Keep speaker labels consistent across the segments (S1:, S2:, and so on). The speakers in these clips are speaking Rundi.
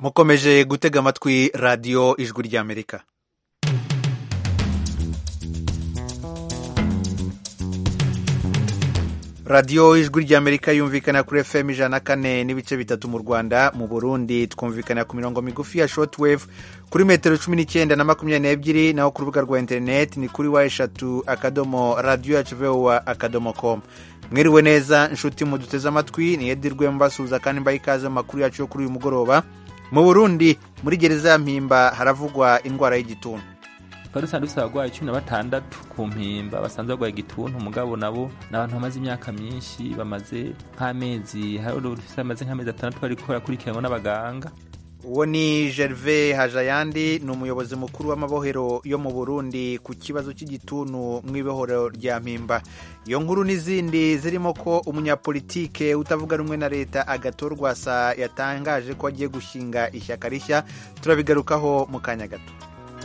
S1: mukomeje gutega amatwi radiyo ijwi ry'amerika radiyo ijwi ry'amerika yumvikana kuri fm ijana na kane n'ibice bitatu mu rwanda mu burundi twumvikana ku mirongo migufi ya shortwave kuri metero cumi n'icyenda na makumyabiri n'ebyiri naho ku rubuga rwa interineti ni kuri wa eshatu akadomo radiyo yacu vowa akadomo komu mwiriwe neza inshuti muduteze amatwi ni edirwe mbasuhuza kandi mbaye ikaze mu makuru yacu yo kuri uyu mugoroba mu burundi muri gereza ya mpimba haravugwa indwara y'igituntu
S2: twari dusanzwe dufite abarwayi cumi na batandatu ku mpimba basanzwe barwaye igituntu umugabo nabo ni abantu bamaze imyaka myinshi bamaze nk'amezi bamaze nk'amezi atandatu bari barakurikiranwa n'abaganga
S1: uwo ni gerve hajayandi ni umuyobozi mukuru w'amabohero yo mu burundi ku kibazo cy'igituntu mu ibohero rya mpimba iyo nkuru n'izindi zirimo ko umunyapolitike utavuga rumwe na leta agatorwa sa yatangaje ko agiye gushinga ishyaka rishya turabigarukaho mu kanya gato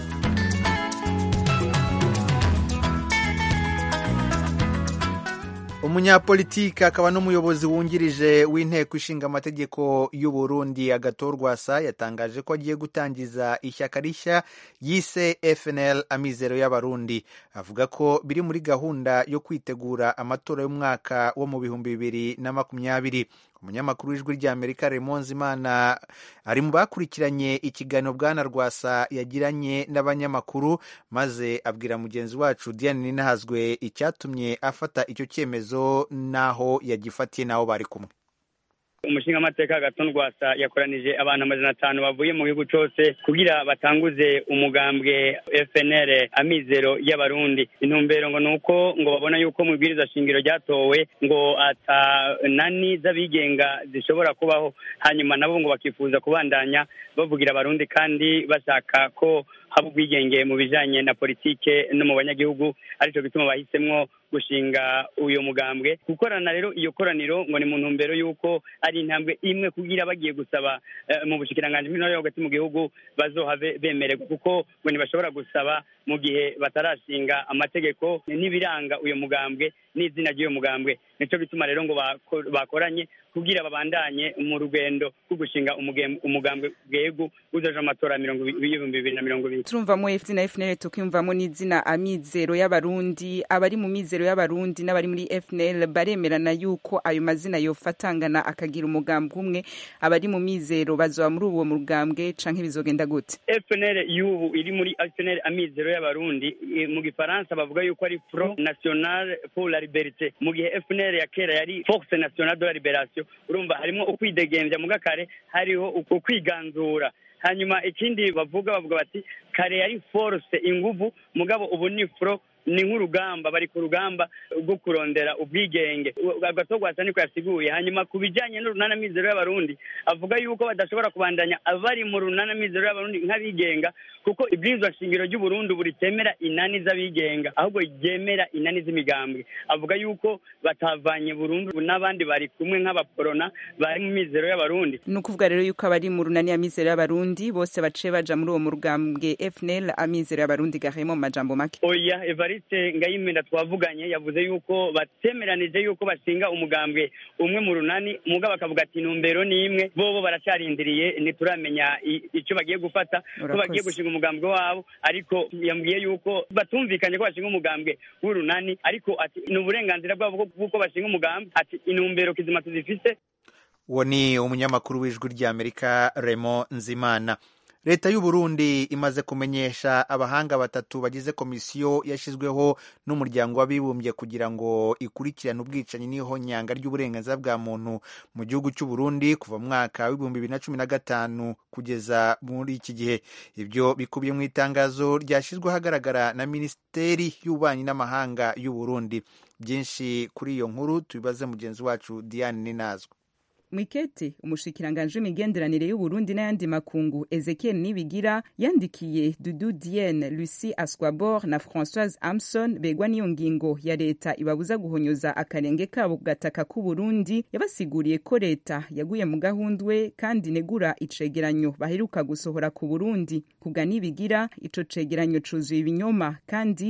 S1: umunyapolitike akaba n'umuyobozi wungirije w'inteko ishinga amategeko y'u Burundi agatorwasa yatangaje ko agiye gutangiza ishyaka rishya yise FNL amizero y'abarundi avuga ko biri muri gahunda yo kwitegura amatora y'umwaka wo mu bihumbi bibiri na makumyabiri umunyamakuru w'ijwi ry'amerika remonze imana ari mu bakurikiranye ikiganiro bwana rwasa yagiranye n'abanyamakuru maze abwira mugenzi wacu diane ninahazwe icyatumye afata icyo cyemezo n'aho yagifatiye n'aho bari kumwe
S3: umushinga amateka gaton rwasa yakoranije abantu amajana atanu bavuye mu gihugu cyose kugira batanguze umugambwe FNL amizero y'abarundi intumbero ngo nuko ngo babona yuko mu ibwiriza shingiro ryatowe ngo ata nani z'abigenga zishobora kubaho hanyuma nabo ngo bakifuza kubandanya bavugira abarundi kandi bashaka ko haba ubwigenge mu bijanye na politike no mu banyagihugu aricyo gituma bahisemwo gushinga uyu mugambwe gukorana rero iyo koraniro ngo ni mu ntumbero y'uko ari intambwe imwe kugira bagiye gusaba mu bushikiranganji bw'intore yo hagati mu gihugu bazohave bemererwa kuko ngo ntibashobora gusaba mu gihe batarashinga amategeko n'ibiranga uyu mugambwe n'izina ry'uyu mugambwe nicyo bituma rero ngo bakoranye kugira babandanye mu rugendo rwo gushinga umugambwe bwegu uzoje amatora y'ibihumbi bibiri na mirongo ibiri
S4: turumvamo izina FNL tukiyumvamo n'izina amizero y'abarundi abari mu mizero y'abarundi n'abari muri FNL baremerana yuko ayo mazina yofatangana akagira umugambwe umwe abari mu mizero bazoba muri uwo mugambwe canke bizogenda gute
S3: FNL y'ubu iri muri FNL amizero y'abarundi mu gifaransa bavuga yuko ari Front National pour la Liberté mu gihe FNL ya kera yari Force Nationale de la Liberation urumva harimo ukwidegembya mu gakare hariho ukwiganzura hanyuma ikindi bavuga bavuga bati kare yari force inguvu mugabo ubu ni fro ni nk'urugamba bari ku rugamba rwo kurondera ubwigenge agatogwasa niko yasiguye hanyuma ku bijyanye n'urunanamizero y'abarundi avuga yuko badashobora kubandanya abari mu runanamizero y'abarundi nk'abigenga kuko ibwirizwa shingiro ry'uburundi ubu ritemera inani z'abigenga ahubwo ryemera inani z'imigambwe avuga yuko batavanye burundu n'abandi bari kumwe nk'abaporona bari mu mizero y'abarundi
S4: ni ukuvuga rero yuko abari mu runani y'amizero y'abarundi bose baciye baja muri uwo mugambwe FNL amizero y'abarundi gahemo mu majambo make
S3: oya evariste ngayimenda twavuganye yavuze yuko batemeranije yuko bashinga umugambwe umwe mu runani umugabo akavuga ati intumbero ni imwe bobo baracarindiriye ntituramenya icyo bagiye gufata ko bagiye gushinga umugambwe wabo ariko yambwiye yuko batumvikanye ko bashinga umugambwe w'urunani ariko ati ni uburenganzira bwabo bw'uko bashinga umugambwe ati intumbero kizima tuzifise
S1: uwo ni umunyamakuru w'ijwi ry'amerika remo nzimana leta y'u Burundi imaze kumenyesha abahanga batatu bagize komisiyo yashyizweho n'umuryango w'abibumbye kugira ngo ikurikirane ubwicanyi n'ihonyanga ry'uburenganzira bwa muntu mu gihugu cy'u Burundi kuva mu mwaka w'ibihumbi bibiri na cumi na gatanu kugeza muri iki gihe ibyo bikubiye mu itangazo ryashyizwe ahagaragara na minisiteri y'ububanyi n'amahanga y'u Burundi byinshi kuri iyo nkuru tubibaze mugenzi wacu Diane Ninazwe
S4: mwikete umushikiranganje w'imigenderanire y'uburundi n'ayandi makungu ezekiel nibigira yandikiye dudu dienne lucie asquabor na françoise amson begwa n'iyo ngingo ya leta ibabuza guhonyoza akarenge kabo ku gataka k'uburundi yabasiguriye ko leta yaguye mu gahundwe kandi negura icegeranyo baheruka gusohora ku burundi kubwa nibigira ico cegeranyo cuzuye ibinyoma kandi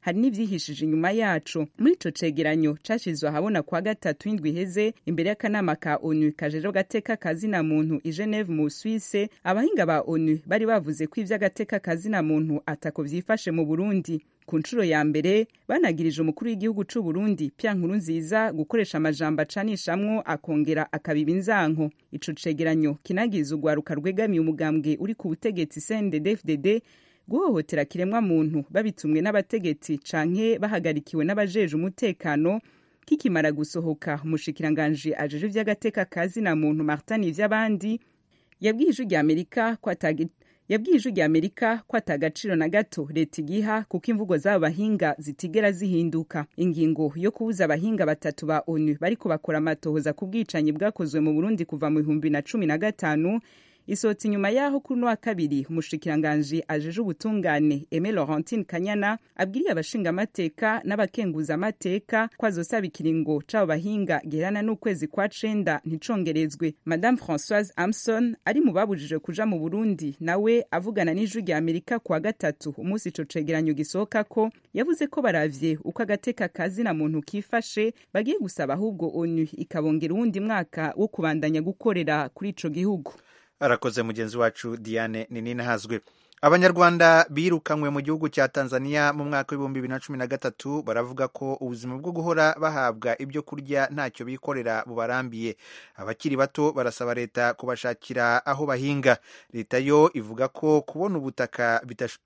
S4: hari n'ivyihishije inyuma yaco muri ico cegeranyo cashizwe ahabona kwa gatatu indwi iheze imbere y'akanama ka onu kajejeho gateka kazina muntu i geneve mu suisse abahinga ba onu bari bavuze ko ivy'agateka kazina muntu atako vyifashe mu burundi ku nshuro ya mbere banagirije umukuru w'igihugu c'u Burundi Pierre Nkurunziza gukoresha amajambo acanishamwo akongera akabiba inzanko ico cegeranyo kinagiza urwaruka rwegamiye umugambwe uri ku butegetsi CNDD-FDD guhohotera kiremwa muntu babitumwe n'abategetsi canke bahagarikiwe n'abajeje umutekano kikimara gusohoka umushikiranganji ajeje ivy'agateka kazina muntu Martin Ivyabandi yabwiye ijwi rya Amerika ko atagi yabwiye ijwi rya amerika ko atagaciro na gato leta igiha kuko imvugo z'abo bahinga zitigera zihinduka ingingo yo kubuza abahinga batatu ba onu bariko bakora amatohoza ku bwicanyi bwakozwe mu burundi kuva mu bihumbi na cumi na gatanu isohotse inyuma y'aho kuri uno wa kabiri umushikiranganji ajeje ubutungane eme laurentine kanyana abwiriye abashingamateka n'abakenguzamateka ko azosaba ikiringo c'abo bahinga giherana n'ukwezi kwa cenda nticongerezwe madame françoise amson ari mu babujijwe kuja mu burundi nawe avugana n'ijwi rya amerika kuwa gatatu umunsi ico cegeranyo gisohoka ko yavuze ko baravye uko agateka kazina muntu kifashe bagiye gusaba ahubwo onu ikabongera uwundi mwaka wo kubandanya gukorera kuri ico gihugu
S1: arakoze mugenzi wacu diane ninahazwe abanyarwanda birukanywe mu gihugu cya tanzania mu mwaka w'ibihumbi bibiri na cumi na gatatu baravuga ko ubuzima bwo guhora bahabwa ibyo kurya ntacyo bikorera bubarambiye abakiri bato barasaba leta kubashakira aho bahinga leta yo ivuga ko kubona ubutaka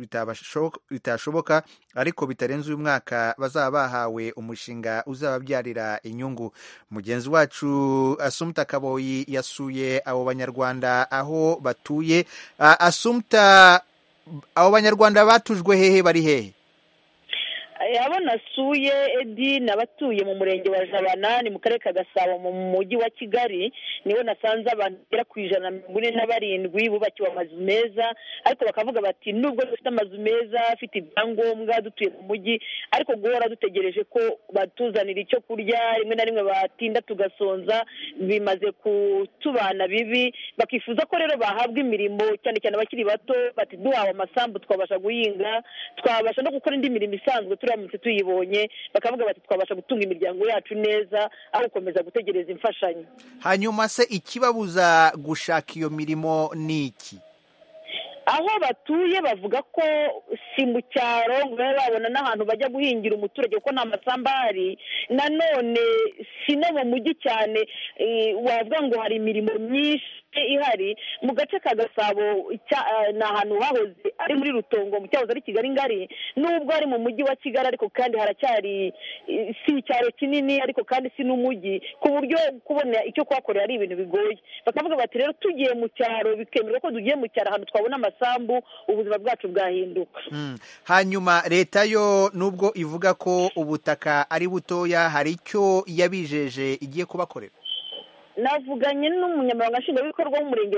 S1: bitashoboka ariko bitarenze uyu mwaka bazaba bahawe umushinga uzababyarira inyungu mugenzi wacu asumta kaboyi yasuye abo banyarwanda aho batuye asumta abo banyarwanda batujwe hehe bari hehe
S5: abo nasuye edi ni abatuye mu murenge wa jabana ni mu karere ka gasabo mu mujyi wa kigali niho nasanze abantu bagera ku ijana na mirongo ine na barindwi bubakiwe amazu meza ariko bakavuga bati nubwo dufite amazu meza afite ibyangombwa dutuye mu mujyi ariko guhora dutegereje ko batuzanira icyo kurya rimwe na rimwe batinda tugasonza bimaze kutubana bibi bakifuza ko rero bahabwa imirimo cyane cyane abakiri bato bati duhawe amasambu twabasha guhinga twabasha no gukora indi mirimo isanzwe turamutse tuyibonye bakavuga bati twabasha gutunga imiryango yacu neza aho gukomeza gutegereza imfashanyo
S1: hanyuma se ikibabuza gushaka iyo mirimo ni iki
S5: aho batuye bavuga ko si mu cyaro ngo babe babona n'ahantu bajya guhingira umuturage kuko nta masamba ahari nanone si no mu mujyi cyane wavuga ngo hari imirimo myinshi ihari mu gace ka gasabo ni ahantu hahoze ari muri rutongo mu cyahoze ari kigali ngari nubwo ari mu mujyi wa kigali ariko kandi haracyari si icyaro kinini ariko kandi si n'umujyi ku buryo kubona icyo kuhakorera ari ibintu bigoye bakavuga bati rero tugiye mu cyaro bikemerwa ko tugiye mu cyaro ahantu twabona amasambu ubuzima bwacu bwahinduka
S1: hanyuma leta yo nubwo ivuga ko ubutaka ari butoya hari icyo yabijeje igiye kubakorera
S5: navuganye n'umunyamabanga nshingwabikorwa w'umurenge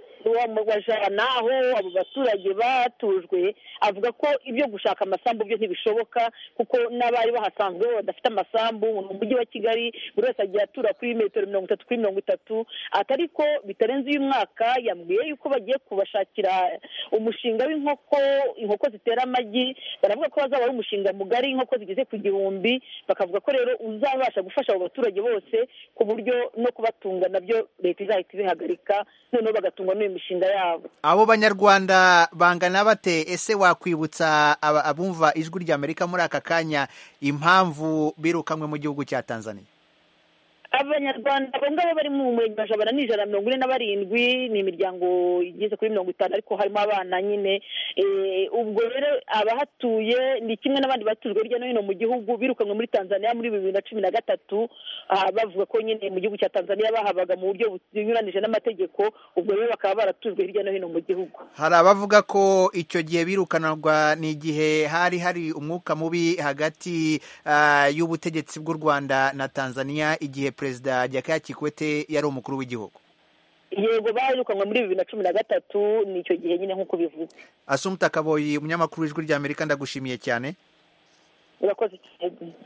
S5: wa jana aho abo baturage batujwe avuga ko ibyo gushaka amasambu byo ntibishoboka kuko n'abari bahasanzwe badafite amasambu mu mujyi wa kigali buri wese agiye atura kuri metero mirongo itatu kuri mirongo itatu atari ko bitarenze uyu mwaka yambwiye yuko bagiye kubashakira umushinga w'inkoko inkoko zitera amagi baravuga ko bazaba ari umushinga mugari inkoko zigeze ku gihumbi bakavuga ko rero uzabasha gufasha abo baturage bose ku buryo no kubatunga nabyo leta izahita ibihagarika noneho bagatungwa n'iyo mishinga yabo
S1: abo banyarwanda bangana bate ese wakwibutsa abumva ijwi ry'amerika muri aka kanya impamvu birukanywe mu gihugu cya tanzania
S5: abanyarwanda abo ngabo bari mu murenge wa jabana ni ijana na mirongo ine na barindwi ni imiryango igeze kuri mirongo itanu ariko harimo abana nyine ubwo rero abahatuye ni kimwe n'abandi batujwe hirya no hino mu gihugu birukanwe muri tanzania muri bibiri na cumi na gatatu bavuga ko nyine mu gihugu cya tanzania bahabaga mu buryo bunyuranije n'amategeko ubwo rero bakaba baratujwe hirya no hino mu gihugu
S1: hari abavuga ko icyo gihe birukanarwa ni igihe hari hari umwuka mubi hagati y'ubutegetsi bw'u rwanda na tanzania igihe perezida Jakaya Kikwete yari umukuru w'igihugu
S5: yego bayirukanwe muri bibiri na cumi na gatatu ni icyo gihe nyine nk'uko bivuze
S1: asumuta kaboyi umunyamakuru w'ijwi ry'amerika ndagushimiye cyane
S5: urakoze cyane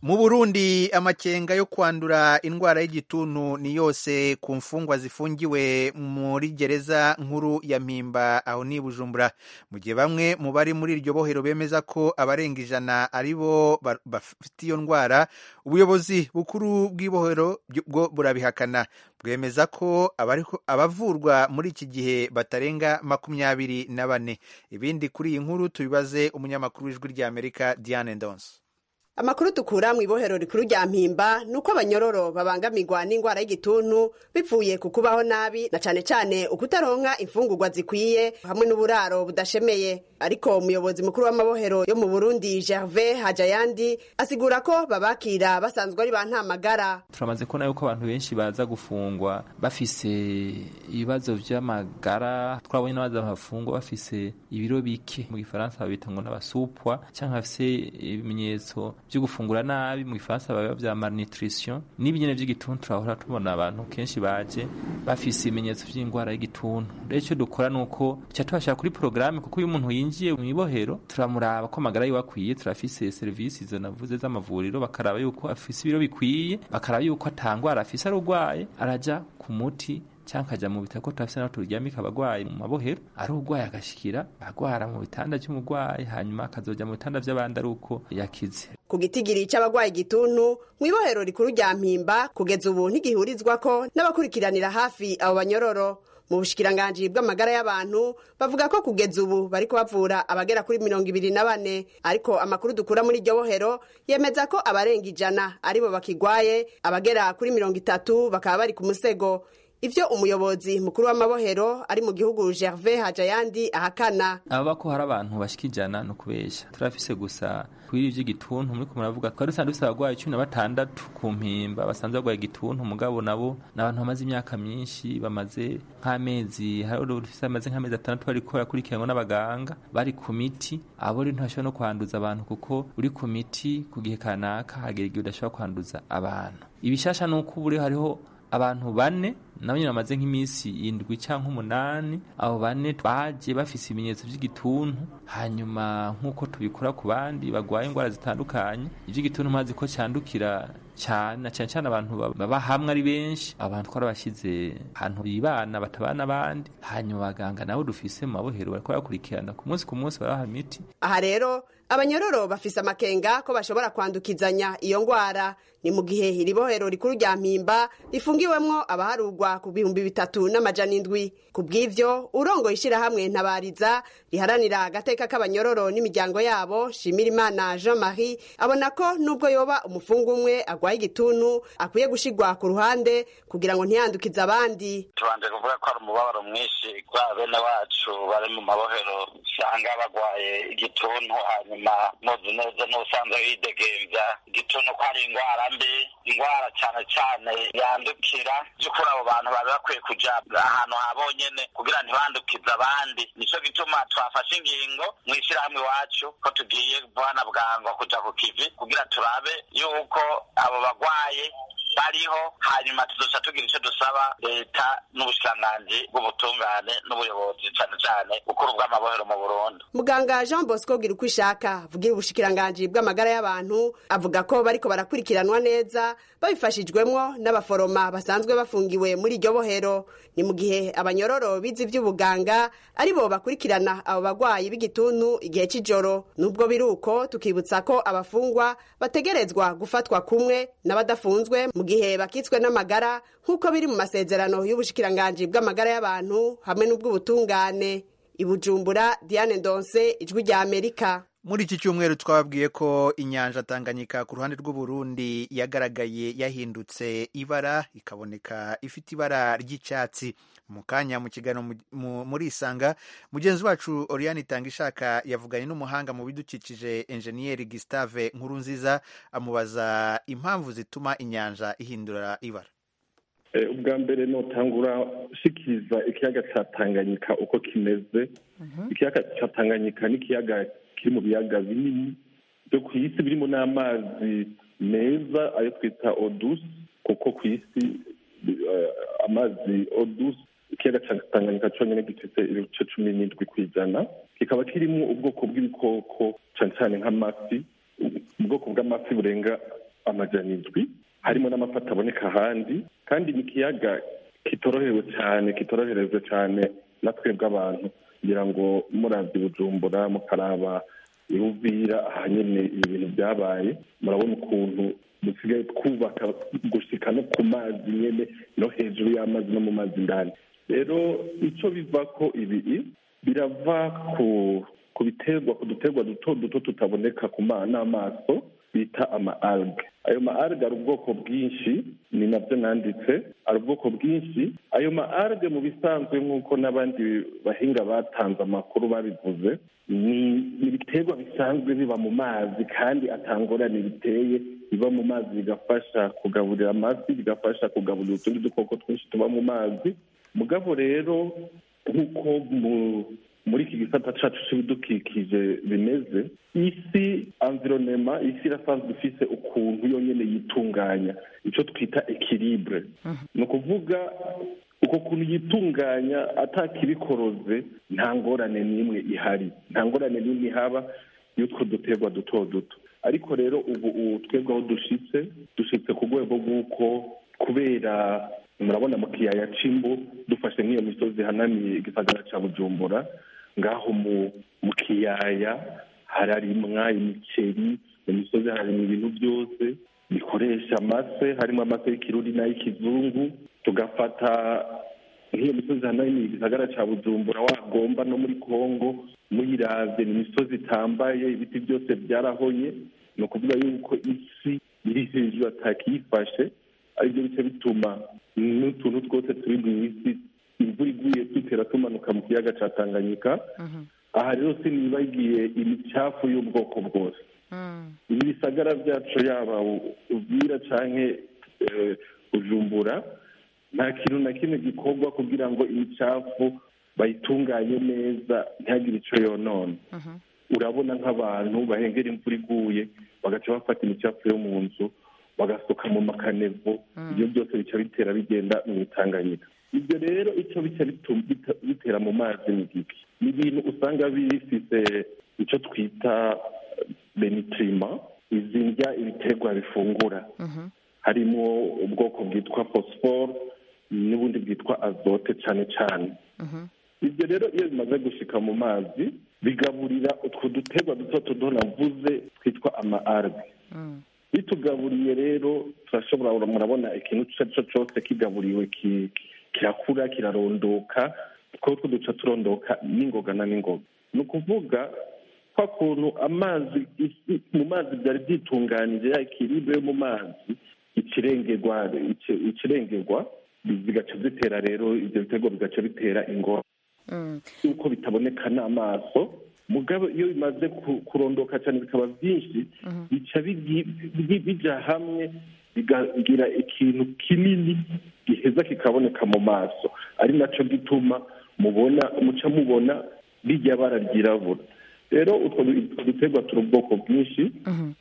S1: mu burundi amakenga yo kwandura indwara y'igituntu ni yose ku mfungwa zifungiwe muri gereza nkuru ya mpimba aho ni bujumbura mu gihe bamwe mu bari muri iryo bohero bemeza ko abarenga ijana ari bo bafite iyo ndwara ubuyobozi bukuru bw'ibohero bwo burabihakana bwemeza ko abavurwa muri iki gihe batarenga makumyabiri na bane ibindi kuri iyi nkuru tubibaze umunyamakuru w'ijwi ry'amerika diane ndonse
S6: amakuru dukura mu ibohero rikuru rya mpimba ni uko abanyororo babangamirwa n'indwara y'igituntu bivuye ku kubaho nabi na cane cane ukutaronka imfungurwa zikwiye hamwe n'uburaro budashemeye ariko umuyobozi mukuru w'amabohero yo mu burundi gervais hajayandi asigura ko babakira basanzwe ari ba ntamagara
S2: turamaze kubona yuko abantu benshi baza gufungwa bafise ibibazo vy'amagara twabonye n'abaza bafungwa bafise ibiro bike mu gifaransa babita ngo n'abasupwa canke bafise ibimenyetso vyo gufungura nabi mu gifaransa baba vya malnutrition n'ibinyene vy'igituntu turahora tubona abantu kenshi baje bafise ibimenyetso vy'indwara y'igituntu rero ico dukora nuko tuca tubashira kuri porogaramu kuko iyo umuntu yinjiye mu ibohero turamuraba ko amagara yiwe akwiye turafise serivisi izo navuze z'amavuriro bakaraba yuko afise ibiro bikwiye bakaraba yuko atangwara afise arugwaye araja ku muti cyangwa akajya mu bitaro ko turafise naho turyamika abagwayi mu mabohero ari urwaye agashikira agwara mu bitanda by'umugwayi hanyuma akazoja mu bitanda vy'abandi ari uko yakize
S6: ku gitigiri c'abagwaye igituntu mu ibohero rikuru rya mpimba kugeza ubu ntigihurizwako n'abakurikiranira hafi abo banyororo mu bushikiranganji bw'amagara y'abantu bavuga ko kugeza ubu bariko bavura abagera kuri mirongo ibiri na bane ariko amakuru dukura muri iryo bohero yemeza ko abarenga ijana aribo bakigwaye abagera kuri mirongo itatu bakaba bari ku musego ivyo umuyobozi mukuru w'amabohero ari mu gihugu gervais hajayandi ahakana
S2: ababa ko hari abantu bashika ijana ni ukubesha turafise gusa kwiri ivy'igituntu muriko muravuga twari dusanzwe dufise abagwayi cumi na batandatu ku mpimba basanzwe bagwaye igituntu mugabo nabo ni abantu bamaze imyaka myinshi bamaze nk'amezi hari dufise bamaze nk'amezi atandatu bariko barakurikiranwa n'abaganga bari ku miti abo rero ntibashobora no kwanduza abantu kuko uri ku miti ku gihe kanaka hagera igihe udashobora kwanduza abantu ibishasha ni uko ubu rero hariho abantu bane nabo nyine bamaze nk'iminsi indwi cyangwa umunani abo bane baje bafise ibimenyetso by'igituntu hanyuma nk'uko tubikora ku bandi bagwaye indwara zitandukanye iby'igituntu mazi ko cyandukira cyane cyane cyane abantu baba hamwe ari benshi abantu twarabashyize ahantu bibana batabana abandi hanyuma abaganga nabo dufise mu mabohero bariko barakurikirana ku munsi ku munsi baraha imiti
S6: aha rero abanyororo bafise amakenga ko bashobora kwandukizanya iyo ngwara ni mu gihe iri bohero rikuru rya mpimba rifungiwemwo abaharugwa ku bihumbi bitatu n'amajana indwi ku bw'ivyo urongoye ishirahamwe ntabariza riharanira agateka k'abanyororo n'imiryango yabo shimirimana jean marie abona ko nubwo yoba umufungu umwe agwaye igituntu akwiye gushigwa ku ruhande kugira ngo ntiyandukize abandi
S7: tubanje kuvuga ko ari umubabaro mwinshi kwa bene wacu bari mu mabohero usanga bagwaye igituntu hanyuma muzi neza n'ubusanzwe widegemvya igituntu ko ari ingwara mbi ingwara cane cane yandukira vy'ukuri abo bantu bari bakwiye kuja ahantu habonyene kugira ntibandukize abandi nico gituma twafashe ingingo mw'ishirahamwe iwacu ko tugiye bwana bwango kuja ku kivi kugira turabe yuko abo bagwaye bariho hanyuma tuzoca tugira icyo dusaba leta n'ubushikiranganji bw'ubutungane n'ubuyobozi cane cane bukuru bw'amabohero mu burundi
S6: muganga jean bosco gira uko ishaka avugira ubushikiranganji bw'amagara y'abantu avuga ko bariko barakurikiranwa neza babifashijwemwo n'abaforoma basanzwe bafungiwe muri iryo bohero ni mu gihe abanyororo bize ivy'ubuganga ari bo bakurikirana abo bagwayi b'igituntu igihe c'ijoro nubwo biri uko tukibutsa ko abafungwa bategerezwa gufatwa kumwe n'abadafunzwe mu gihe bakitswe n'amagara nk'uko biri mu masezerano y'ubushikiranganji bw'amagara y'abantu hamwe n'ubw'ubutungane ibujumbura diane ndonse ijwi rya amerika
S1: muri iki cyumweru twababwiye ko inyanja tanganyika ku ruhande rw'uburundi yagaragaye yahindutse ibara ikaboneka ifite ibara ry'icyatsi mu kanya mu kiganiro muri isanga mugenzi wacu oriane itanga ishaka yavuganye n'umuhanga mu bidukikije enjeniyeri gisitave nkuru nziza amubaza impamvu zituma inyanja ihindura ibara
S8: ubwa mbere notangura ushikiriza ikiyaga cya tanganyika uko kimeze ikiyaga cya tanganyika ni ikiyaga kiri mu biyaga binini byo ku isi birimo n'amazi meza ayo twita odusi kuko ku isi amazi odusi ikiyaga cya tanganyika cyonyine gifite ibice cumi n'indwi ku ijana kikaba kirimo ubwoko bw'ibikoko cyane cyane nk'amafi ubwoko bw'amafi burenga amajana indwi harimo n'amafi ataboneka ahandi kandi ni ikiyaga kitorohewe cyane kitoroherejwe cyane na twebwe abantu kugira ngo murabye bujumbura mukaraba iruvira aha nyine ibi bintu byabaye murabona ukuntu dusigaye twubaka gushika no ku mazi nyine no hejuru y'amazi no mu mazi indani rero icyo biva ko ibi birava ku ku biterwa ku duterwa duto duto tutaboneka ku n'amaso bita ama alge ayo ma alge ari ubwoko bwinshi ni nabyo nanditse ari ubwoko bwinshi ayo ma alge mu bisanzwe nk'uko n'abandi bahinga batanze amakuru babivuze ni ibiterwa bisanzwe biba mu mazi kandi atangorane biteye biba mu mazi bigafasha kugaburira amafi bigafasha kugaburira utundi dukoko twinshi tuba mu mazi mugabo rero nk'uko muri iki gisata cyacu cy'ibidukikije bimeze isi environema isi irasanzwe ifise ukuntu yonyine yitunganya icyo twita ekiribure ni ukuvuga uko kuntu yitunganya atakibikoroze nta ngorane n'imwe ihari nta ngorane n'imwe ihaba y'utwo duterwa duto duto ariko rero ubu twebwe aho dushitse dushitse ku rwego rw'uko kubera murabona mu kiyaya c'imbu dufashe nk'iyo misozi ihanamiye igisagara ca bujumbura ngaho mu kiyaya hararimwa imiceri mu misozi harimwa ibintu byose bikoresha amase harimo amase y'ikirundi n'ay'ikizungu tugafata nk'iyo misozi hanamiye igisagara ca bujumbura wagomba no muri kongo muyiravye ni imisozi itambaye ibiti byose byarahoye ni ukuvuga yuko isi iri hejuru atakiyifashe aribyo bice bituma n'utuntu twose turi mu isi imvura iguye dutera tumanuka mu kiyaga cya tanganyika aha rero sinibagiye imicafu y'ubwoko bwose ibi bisagara byacu yaba ubwira cyangwa ujumbura nta kintu na kimwe gikorwa kugira ngo imicafu bayitunganye neza ntihagire icyo yonona urabona nk'abantu bahengera imvura iguye bagaca bafata imicafu yo mu nzu bagasuka mu makanevo ibyo byose bica bitera bigenda mu itanganyika ibyo rero icyo bica bitera mu mazi ni giki ni ibintu usanga bifite icyo twita benitrima izi ndya ibiterwa bifungura harimo ubwoko bwitwa fosiforo n'ubundi bwitwa azote cyane cyane ibyo rero iyo bimaze gushika mu mazi bigaburira utwo duterwa duto tudo navuze twitwa ama arge bitugaburiye rero turashobora murabona ikintu icyo ari cyo cyose kigaburiwe kirakura kirarondoka two duca turondoka n'ingoga na n'ingoga ni ukuvuga kwa kuntu amazi mu mazi byari byitunganije ya ikiribe yo mu mazi ikirengerwa ikirengerwa bigaca bitera rero ibyo bitego bigaca bitera ingora yuko bitaboneka n'amaso mugabo iyo bimaze kurondoka cyane bikaba byinshi bica bijya hamwe bigagira ikintu kinini giheza kikaboneka mu maso ari nacyo gituma mubona muca mubona rijya bara ryirabura rero utwo duterwa turi ubwoko bwinshi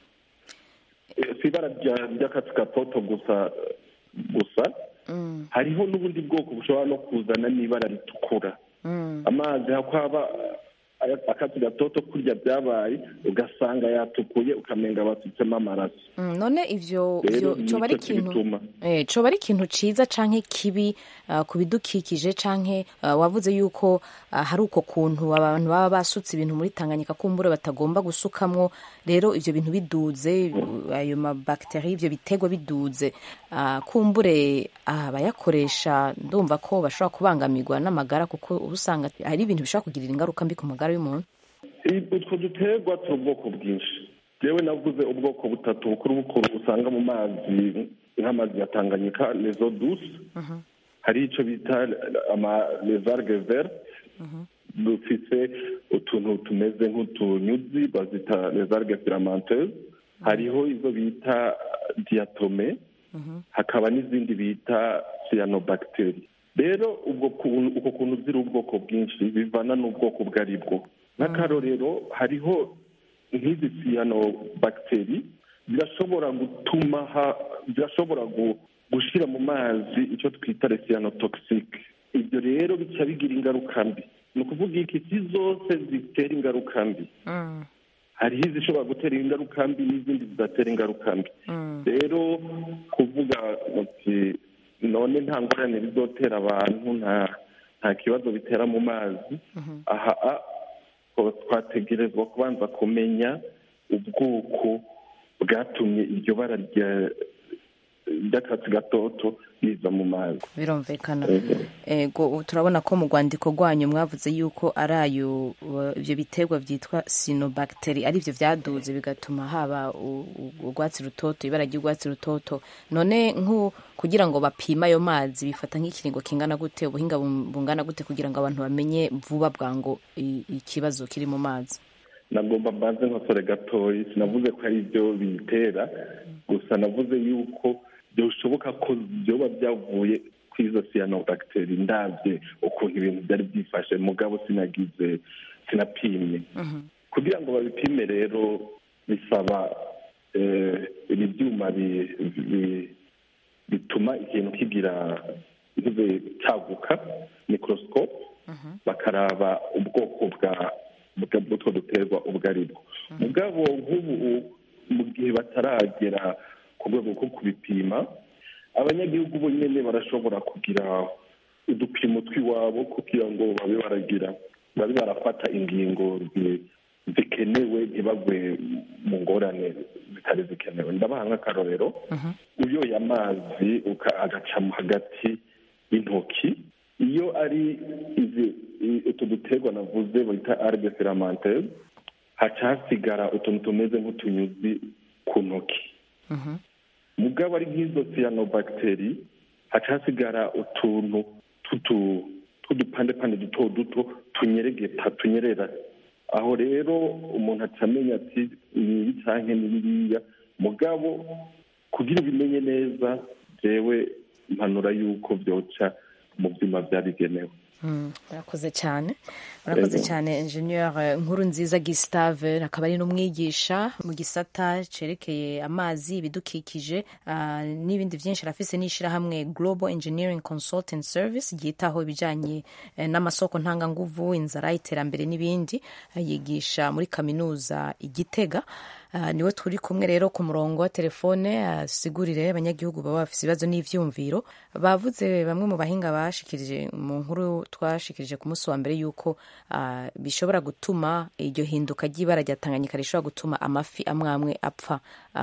S8: si ibara ry'akatsi gatoto gusa gusa hariho n'ubundi bwoko bushobora no kuzana n'ibara ritukura amazi haba akatsi gatoto kurya byabaye ugasanga yatukuye ukamenga basutsemo amaraso
S9: none ivyo coba ari ikintu coba ari ikintu ciza canke kibi ku bidukikije canke wavuze yuko hari uko kuntu abantu baba basutse ibintu muri tanganyika kumbure batagomba gusukamwo rero ivyo bintu biduze ayo mabakiteri ivyo biterwa biduze kumbure abayakoresha ndumva ko bashobora kubangamirwa n'amagara kuko uba usanga hari ibintu bishobora kugirira ingaruka mbi ku magara y'umuntu
S8: utwo duterwa turi ubwoko bwinshi yewe navuze ubwoko butatu bukuru bukuru usanga mu mazi nk'amazi ya tanganyika lezo dusi hari icyo bita lezarge verte dufite utuntu tumeze nk'utunyuzi bazita lezarge filamenteze hariho izo bita diatome hakaba n'izindi bita cyanobacteri rero ubwo uko kuntu ziri ubwoko bwinshi bivana n'ubwoko ubwo ari bwo nk'akarorero hariho nk'izi cyanobacteri zirashobora gutuma zirashobora gushyira mu mazi icyo twita resiyanotogisike ibyo rero bica bigira ingaruka mbi ni ukuvuga iki si zose zitera ingaruka mbi hariho izishobora gutera ingaruka mbi n'izindi zidatera ingaruka mbi rero kuvuga muti none nta ngorane bizotera abantu nta nta kibazo bitera mu mazi aha twategerezwa kubanza kumenya ubwoko bwatumye iryo bara ry'akatsi gatoto riza mu mazi
S9: birumvikana ego turabona ko mu rwandiko rwanyu mwavuze yuko ari ayo ibyo biterwa byitwa sinobacteri ari byo byaduze bigatuma haba urwatsi rutoto ibara ry'urwatsi rutoto none nk'u kugira ngo bapime ayo mazi bifata nk'ikiringo kingana gute ubuhinga bungana gute kugira ngo abantu bamenye vuba bwango ikibazo kiri mu mazi
S8: nagomba mbanze nkosore gatoya sinavuze ko ari byo biyitera gusa navuze yuko bishoboka ko byoba byavuye ku izo siyanobagiteri ndabye ukuntu ibintu byari byifashe mugabo sinagize sinapimye kugira ngo babipime rero bisaba ibi byuma bituma ikintu kigira cyaguka mikorosikope bakaraba ubwoko bwa bw'utwo duterwa ubwo ari bwo mugabo nk'ubu mu gihe bataragera ku rwego rwo kubipima abanyagihugu bo nyine barashobora kugira udupimo tw'iwabo kugira ngo babe baragira babe barafata ingingo zikenewe ntibagwe mu ngorane zitari zikenewe ndabaha nk'akarorero uyoye amazi agacamo hagati y'intoki iyo ari utu duterwa navuze bita arge filamenteze haca hasigara utuntu tumeze nk'utunyuzi ku ntoki mugabo ari nk'izo siyanobagiteri haca hasigara utuntu tw'udupandepande duto duto tunyeregeta tunyerera aho rero umuntu acamenya ati ni ibi cyangwa ni biriya mugabo kugira ubimenye neza jewe mpanura yuko byoca mu byuma byabigenewe
S9: murakoze cyane murakoze cyane enjeniyeri nkuru nziza gisitave akaba ari n'umwigisha mu gisata cyerekeye amazi ibidukikije n'ibindi byinshi arafise n'ishyirahamwe global engineering consultant service ryitaho ibijyanye n'amasoko ntanganguvu inzara iterambere n'ibindi yigisha muri kaminuza igitega niwe turi kumwe rero ku murongo wa telefone asigurire abanyagihugu baba bafite ibibazo n'ibyumviro bavuze bamwe mu bahinga bashikirije mu nkuru twashikirije ku munsi wa mbere y'uko bishobora gutuma iryo hinduka ry'ibara rya tanganyika rishobora gutuma amafi amwe amwe apfa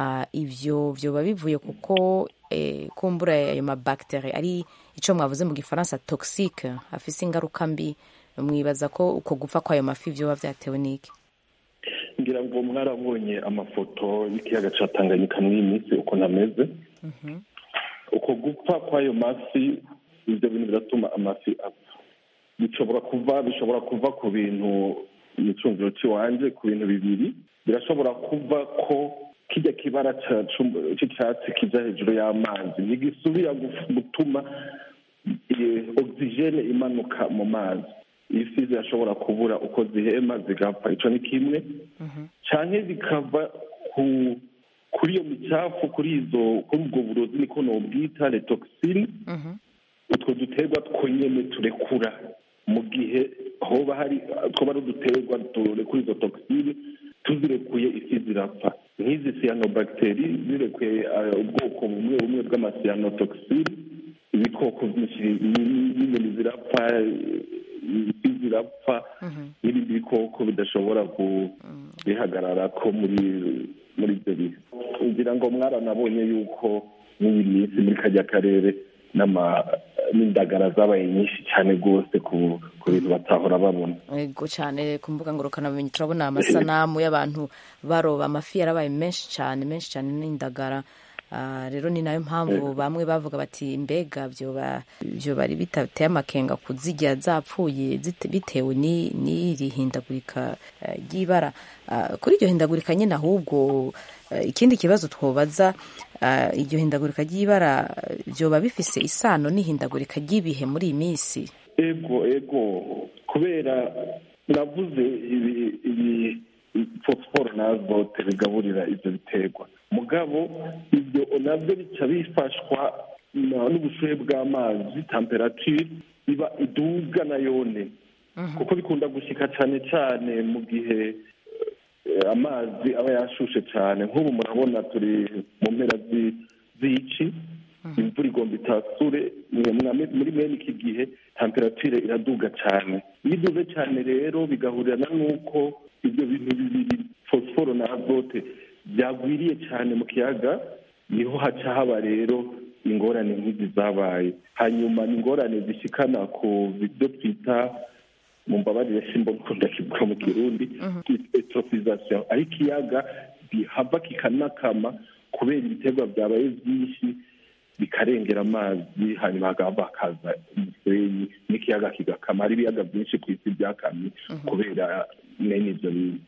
S9: ibyo byoba bivuye kuko kumbura ayo mabagiteri ari icyo mwavuze mu gifaransa toxique afise ingaruka mbi mwibaza ko uko gupfa kw'ayo mafi byoba byatewe n'iki
S8: ngira ngo mwarabonye amafoto y'ikiyaga cya tanganyika muri iyi minsi ukuntu ameze uko gupfa kw'ayo mafi ibyo bintu biratuma amafi apfa bishobora kuva bishobora kuva ku bintu imicungiro cy'iwanje ku bintu bibiri birashobora kuva ko kijya kibara cy'icyatsi kijya hejuru y'amazi ntigisubira gutuma ogisijene imanuka mu mazi ifi zirashobora kubura uko zihema zigapfa icyo ni kimwe cyane bikava kuri iyo micafu kuri izo kuri ubwo burozi niko nubwita retoxine utwo duterwa twonyine turekura mu gihe hoba hari twaba ari uduterwa turekura izo toxine tuzirekuye ifi zirapfa nk'izi siyanobagiteri zirekuye ubwoko bumwe bumwe bw'amasiyanotoxine ibikoko byinshi n'inyoni zirapfa ifi zirapfa n'ibindi bikoko bidashobora bihagarara ko muri muri ibyo bihe ngira ngo mwaranabonye yuko n'iyi minsi muri kajya karere n'indagara zabaye nyinshi cyane rwose ku bintu batahora babona
S9: yego cyane ku mbuga ngurukanabumenyi turabona amasanamu y'abantu baroba amafi yarabaye menshi cyane menshi cyane n'indagara rero ni nayo mpamvu bamwe bavuga bati mbega byo bari bitateye amakenga kuzijya zapfuye bitewe n'iri hindagurika ry'ibara kuri iryo hindagurika nyine ahubwo ikindi kibazo twobaza iryo hindagurika ry'ibara byoba bifise isano n'ihindagurika ry'ibihe muri iyi minsi
S8: ego ego kubera navuze ibi fosiforo na azote bigaburira ibyo biterwa mugabo ibyo nabyo bica bifashwa n'ubushuhe bw'amazi temperatire iba iduga na yone kuko bikunda gushyika cyane cyane mu gihe amazi aba yashushe cyane nk'ubu murabona turi mu mpera z'ici imvura igomba itasure muri bene iki gihe temperatire iraduga cyane iyo iduze cyane rero bigahurirana n'uko ibyo bintu bibiri fosiforo na azote byagwiriye cyane mu kiyaga niho haca haba rero ingorane nk'izi zabaye hanyuma ni ingorane zishikana ku byo twita mu mbabarire simba nkunda kivuga mu kirundi etrofizasiyo aho ikiyaga gihava kikanakama kubera ibiterwa byabaye byinshi bikarengera amazi hanyuma hagahava hakaza umusenyi n'ikiyaga kigakama hari ibiyaga byinshi ku isi byakamye kubera mwene ibyo bintu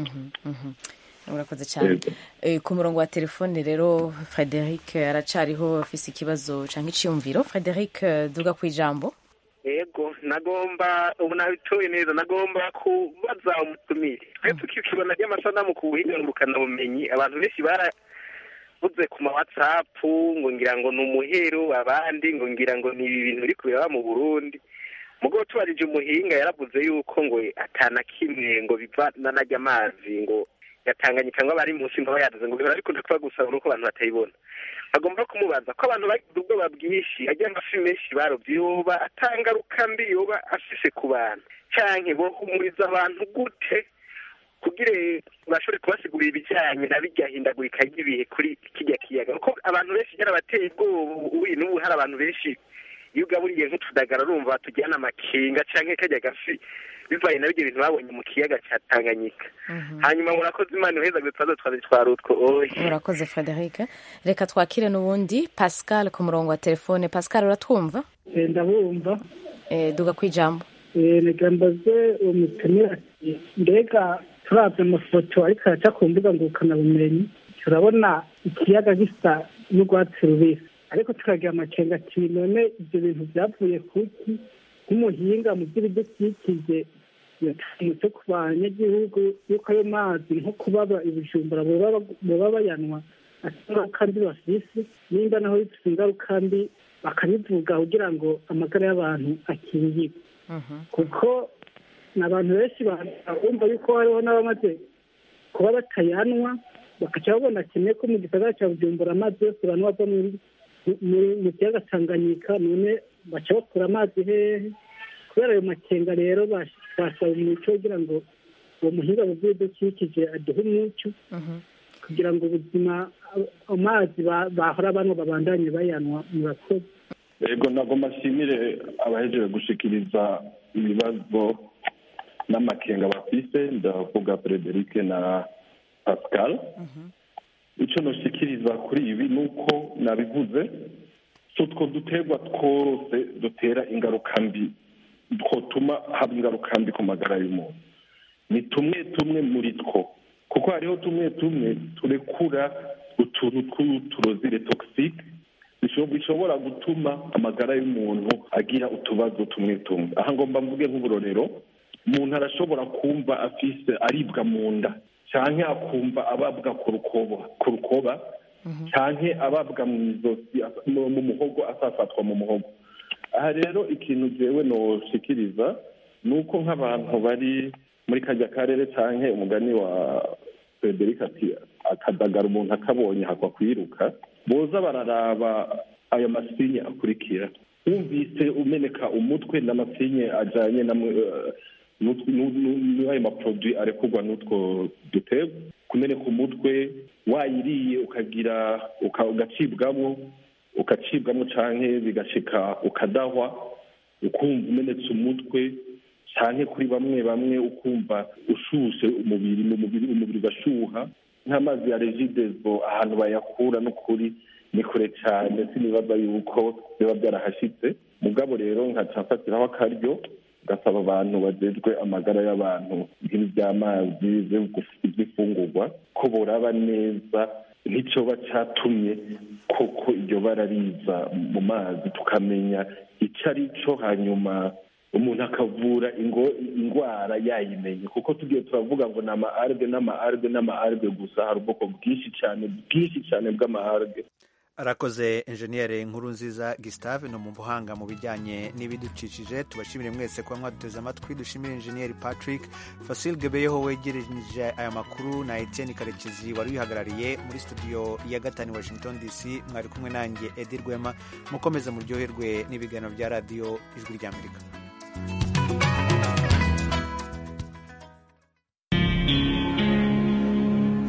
S9: urakoze cyane ku murongo wa telefone rero frederic aracariho afise ikibazo cyangwa icyiyumviro frederic duga ku ijambo
S10: yego nagomba ubu nabitoye neza nagomba kubaza umutumire twe tukikibona ry'amasanamu ku buhinga ngurukanabumenyi abantu benshi baravuze ku ma whatsapp ngo ngira ngo ni umuhero abandi ngo ngira ngo ni ibi bintu biri kubera mu burundi mugabo tubarije umuhinga yaravuze yuko ngo atana kimwe ngo biva nanajya amazi ngo yatanganyika ngo bari munsi ngo yaduze ngo bihora bikunda kuba gusa nuko abantu batayibona bagomba kumubaza ko abantu bagize ubwoba bwinshi ajya amafi menshi barobye yoba atangaruka mbi yoba afise ku bantu canke bohumuriza abantu gute kugira bashobore kubasigurira ibijyanye na bijya hindagurika ry'ibihe kuri kijya kiyaga kuko abantu benshi byarabateye ubwoba ubu n'ubu hari abantu benshi iyo ugaburiye nk'utudagara urumva tujyana amakinga canke kajya gafi bivanye na byo bintu babonye mu kiyaga cya tanganyika hanyuma murakoze imana uheza gutwaza twaze twarutwo oye
S9: murakoze frederic reka twakire n'ubundi pascal ku murongo wa telefone pascal uratwumva
S11: ndabumva
S9: duga ku ijambo
S11: reka mbaze umutumira mbega turabye amafoto ariko araca ku mbuga ngurukanabumenyi turabona ikiyaga gisa n'urwatsi rubisi ariko tukagira amakenga ati none ibyo bintu byavuye kuki nk'umuhinga mu by'ibidukikije yatambutse ku banyagihugu yuko ayo mazi nko kubaba ibijumbura baba bayanwa ingaruka mbi bafise nimba naho bifite ingaruka mbi bakabivuga kugira ngo amagara y'abantu akingirwe kuko ni abantu benshi bumva yuko hariho n'abamaze kuba batayanwa bakaca babona kimwe ko mu gisagara cya bujumbura amazi yose abantu bava mu kiyaga tanganyika none baca bakura amazi hehe kubera ayo makenga rero basaba umuco kugira ngo uwo muhinga mu by'ibidukikije aduhe umuco kugira ngo ubuzima amazi bahora banywa babandanye bayanwa murakoze
S8: yego ntabwo mashimire abahejeje gushikiriza ibibazo n'amakenga bafise ndavuga frederic na pascal icyo nashikiriza kuri ibi ni uko nabivuze si utwo duterwa twose dutera ingaruka mbi twotuma haba ingaruka mbi ku magara y'umuntu ni tumwe tumwe muri two kuko hariho tumwe tumwe turekura utuntu tw'uturozire togisike bishobora gutuma amagara y'umuntu agira utubazo tumwe tumwe aha ngomba mvuge nk'uburorero umuntu arashobora kumva afise aribwa mu nda cyangwa akumva ababwa ku rukoba cyangwa ababwa mu izosi mu muhogo asafatwa mu muhogo aha rero ikintu jewe noshikiriza ni uko nk'abantu bari muri kajya karere cyangwa umugani wa frederic ati akadagara umuntu akabonye hakwa kwiruka boza bararaba ayo masinye akurikira wumvise umeneka umutwe n'amasinye ajyanye n'ayo maproduwi arekurwa n'utwo duterwa kumeneka umutwe wayiriye ukagira ugacibwamo ukacibwamo cyangwa bigashika ukadahwa ukumva umenetse umutwe cyane kuri bamwe bamwe ukumva ushushe umubiri mu mubiri umubiri ugashuha nk'amazi ya regidezo ahantu bayakura n'ukuri ni kure cyane sinibaza yuko biba byarahashyitse mugabo rero nkacafatiraho akaryo gasaba abantu bajejwe amagara y'abantu nk'iby'amazi iby'ifungurwa ko boraba neza nk'icyoba cyatumye koko iryo bara riza mu mazi tukamenya icyo ari cyo hanyuma umuntu akavura indwara yayimenye kuko tugiye turavuga ngo ni ama-arge n'ama-arge n'ama-arge gusa hari ubwoko bwinshi cyane bwinshi cyane bw'ama-arge
S1: arakoze enjeniyeri nkuru nziza gisitave ni mu buhanga mu bijyanye n'ibidukikije tubashimire mwese kuba mwaduteze amatwi dushimire enjeniyeri patrick fasil gebeyeho wegereje aya makuru na etienne karekezi wari wihagarariye muri studio ya gatanu washington dc mwari kumwe nanjye edi rwema mukomeze muryoherwe n'ibiganiro bya radiyo ijwi ry'amerika